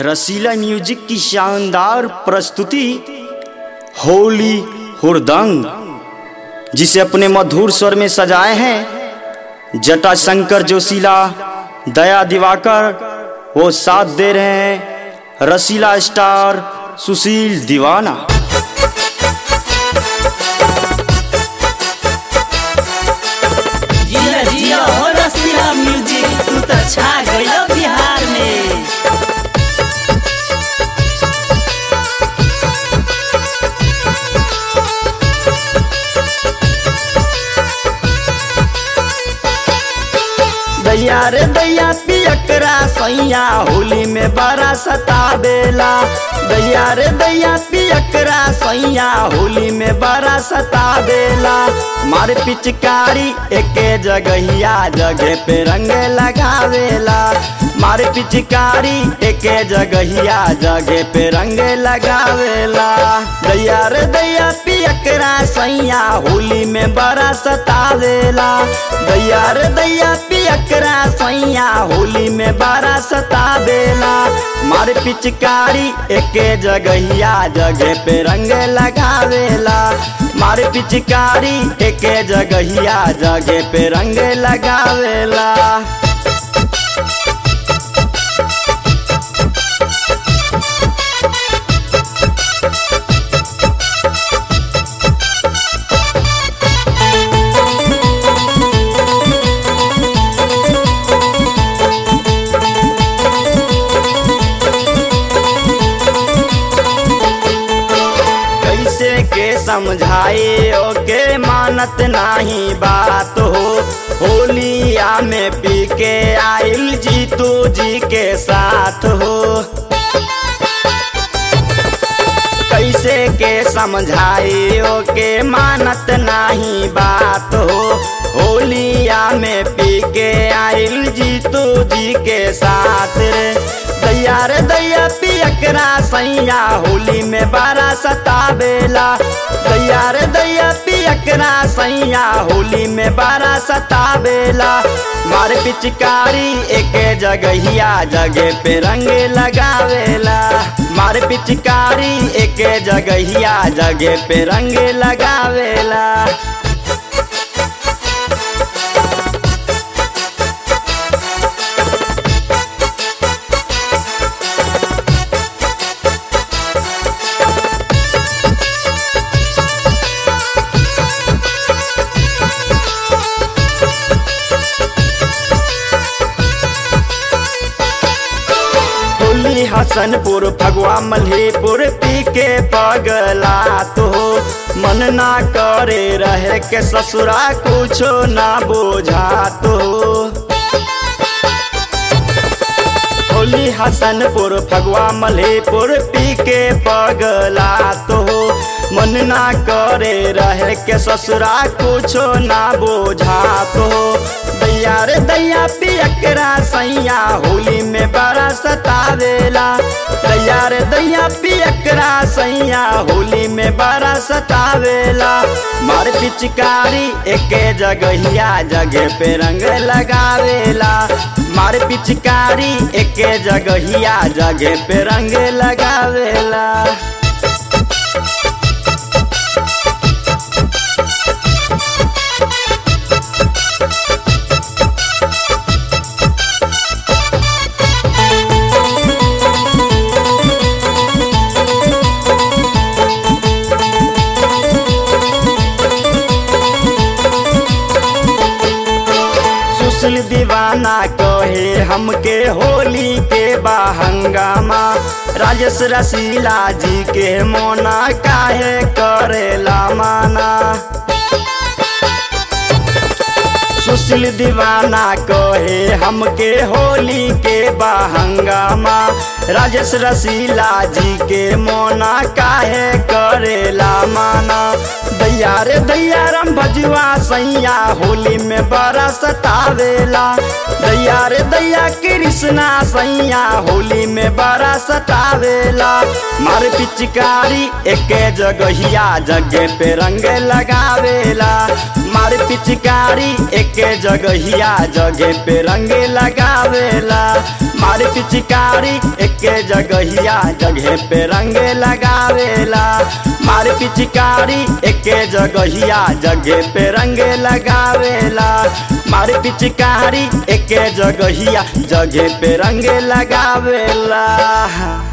रसीला music की शानदार प्रस्तुति होली हुरदंग जिसे अपने मधुर स्वर में सजाए हैं जटा शंकर जोशीला दया दिवाकर वो साथ दे रहे हैं रसीला स्टार सुशील दीवाना जिया जिया हो रसीला म्यूजिक तू तो छा गइल बिहार में दैया रे दैया पियकरा सैया होली में बड़ा सतावेला दैया रे दैया पियकरा सैया होली में बड़ा सतावेला मार पिचकारी एके जगहिया जगह पे रंग लगावेला मार पिचकारी एके जगहिया जगह पे रंग लगावेला दैया रे दैया पियकरा सैया होली में बड़ा सतावेला दैया रे दैया पियकरा सैया होली में बड़ा सतावेला मार पिचकारी एके जगहिया जगह पे रंग लगावेला मार पिचकारी एके जगहिया जगह पे रंग लगावेला कैसे के समझाए ओके मानत नाही बात हो होलिया में पी के आइल जीतू जी के साथ हो कैसे के समझाए ओके मानत नाही बात हो होलिया में पी के आइल जीतू जी के साथ रे दैया रे दैया पियकरा सैया होली में बारा सतावेला दैया रे दैया पियकरा सैया होली में बारा सतावेला मार पिचकारी एके जगहिया जगह पे रंग लगावेला मार पिचकारी एके जगहिया जगह पे रंग लगावेला होली हसनपुर फगवा मल्हीपुर पी के पगला तो मन ना करे रहे के ससुरा कुछो ना बोझा तो होली हसनपुर फगवा मल्हीपुर पी के पगला तो मन ना करे रहे के ससुरा कुछो ना बोझा तो दैया रे दैया पियकरा सैया होली में बड़ा सतावेला दैया रे दैया पियकरा सैया होली में बड़ा सतावेला मार पिचकारी एके जगहिया जगह पे रंग लगावेला मार पिचकारी एके जगहिया जगह पे रंग लगावेला सुशील दीवाना कहे हमके होली के बाहंगामा राजेश रसीला जी के मोना काहे करेला माना सुशील दीवाना कहे हमके होली के बाहंगामा राजेश रसीला जी के मोना काहे करेला माना दैया रे दैया राम भजुआ सैया होली में बड़ा सतावेला दैया रे दैया कृष्णा सैया होली में बड़ा सतावे सतावेला मार पिचकारी एके जगहिया जगह पे रंग लगावेला मार पिचकारी एके जगहिया जगह पे रंग लगावेला मार पिचकारी एके जगहिया जगह पे रंग लगावेला मार पिचकारी एके जगहिया जगह पे रंग लगावेला मार पिचकारी एके जगहिया जगह पे रंग लगावेला